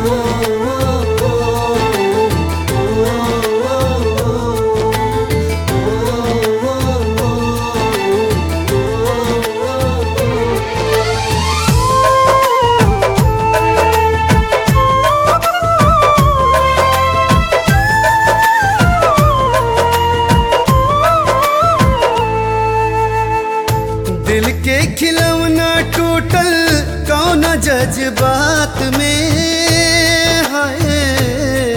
दिल के खिलौना टूटल कौन जज्बात में है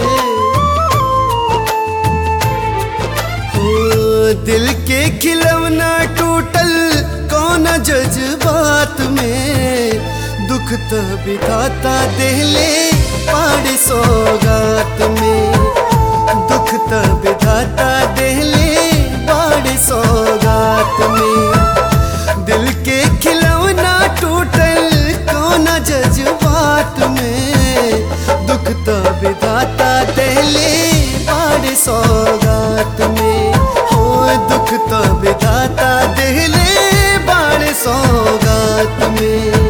ओ दिल के खिलौना टूटल कौन जज्बात में दुख तो बिताता देले पाड़ सौगात में दुख तो बिताता देले पाड़ सौगात में दिल के खिलौना टूटल कौन जज्बात में दुख तो विधाता दहले बाड़ सौगात में हो दुख तो विधाता दहले बाड़ सौगात में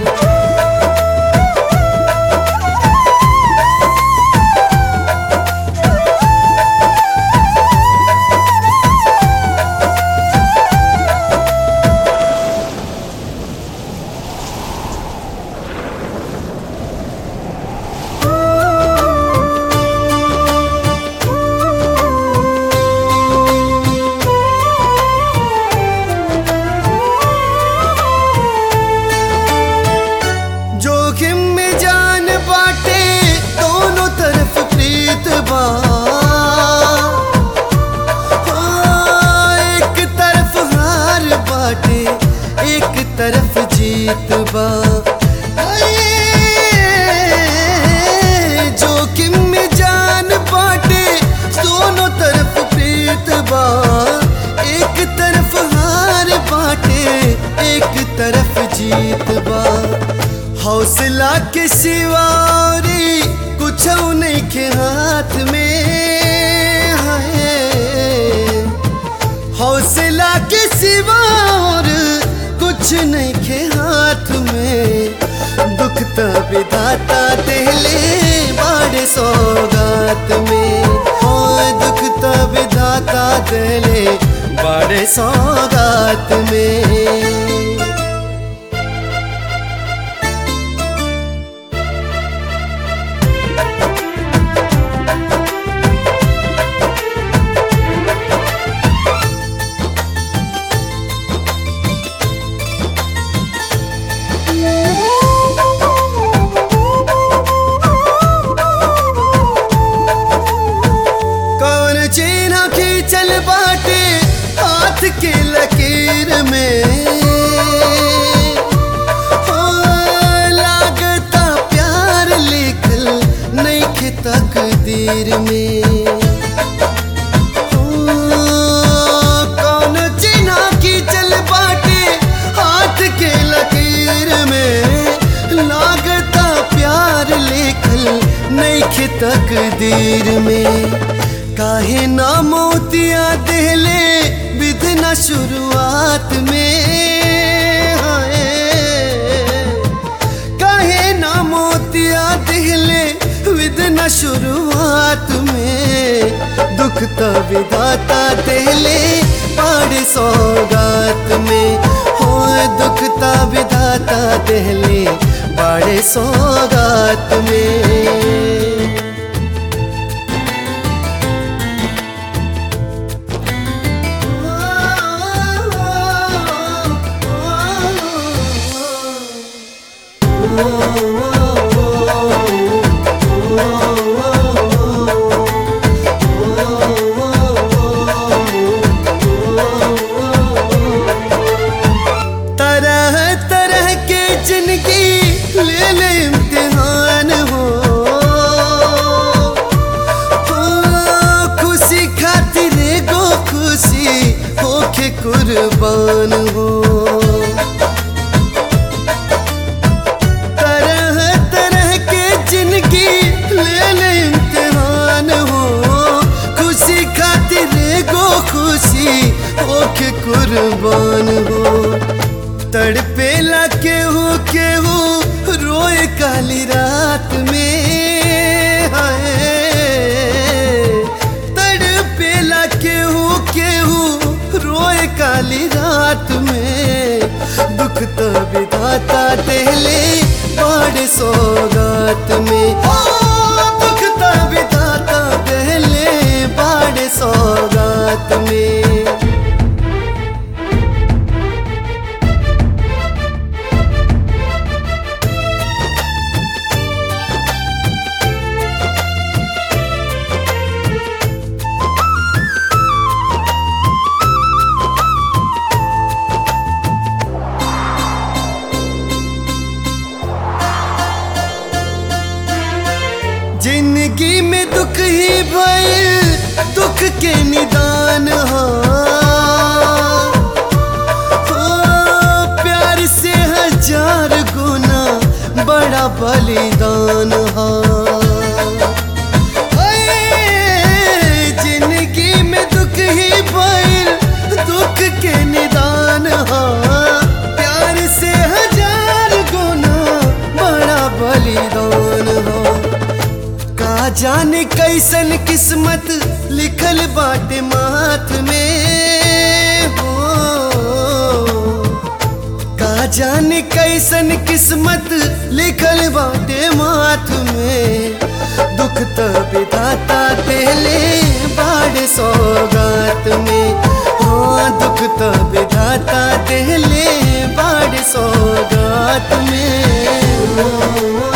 जोखिम में जान बाटे दोनों तरफ प्रीत बा हाँ, एक तरफ हार बाटे एक तरफ जीत बा अये, जोखिम में जान बाटे दोनों तरफ प्रीत बा एक तरफ हार बाटे एक तरफ जीत बा हौसला के सिवारी कुछ नहीं के हाथ में है हौसला के सिवार कुछ नहीं के हाथ में दुख तो विधाता देले बाड़ सौगात में हो दुख तो विधाता देले बाड़ सौगात में कौन चीना खींचल बाटे हाथ के लकीर में हो लागता प्यार लिखल नहीं तकदीर में हो, कौन चीना खींचल बाटे हाथ के लकीर में लागता प्यार लिखल नहीं तकदीर में काहे ना मोतिया देले विधना शुरुआत में हाय काहे ना मोतिया देले विधना शुरुआत में दुख तो विधाता देले पाड़ सौगात में हो दुख तो विधाता देले बाड़े सौगात में तरह तरह के जिंदगी ले ले इम्तिहान हो हो, खुशी खातिर गो खुशी होके कुर्बान हो तरह तरह के जिंदगी ले ले इम्तिहान हो खुशी खातिर गो खुशी होके कुर्बान हो तड़पेला केहू केहू रोए काली रात में तो विधाता देले बड़ सौगात में ओ दुख तो विधाता देले बड़ सौगात में जिंदगी में दुख ही भइल दुख के निदान हो हो, प्यार से हजार गुना बड़ा बलिदान हो ओए, जिंदगी में दुख ही भइल दुख के निदान हो प्यार से हजार गुना बड़ा बलिदान हो का जाने कैसन किस्मत लिखल बाटे माथ में हो का जाने कैसन किस्मत लिखल बाटे माथ में दुख तो विधाता देले बाड़ सौगात में हाँ दुख तो विधाता देले बाड़ सौगात में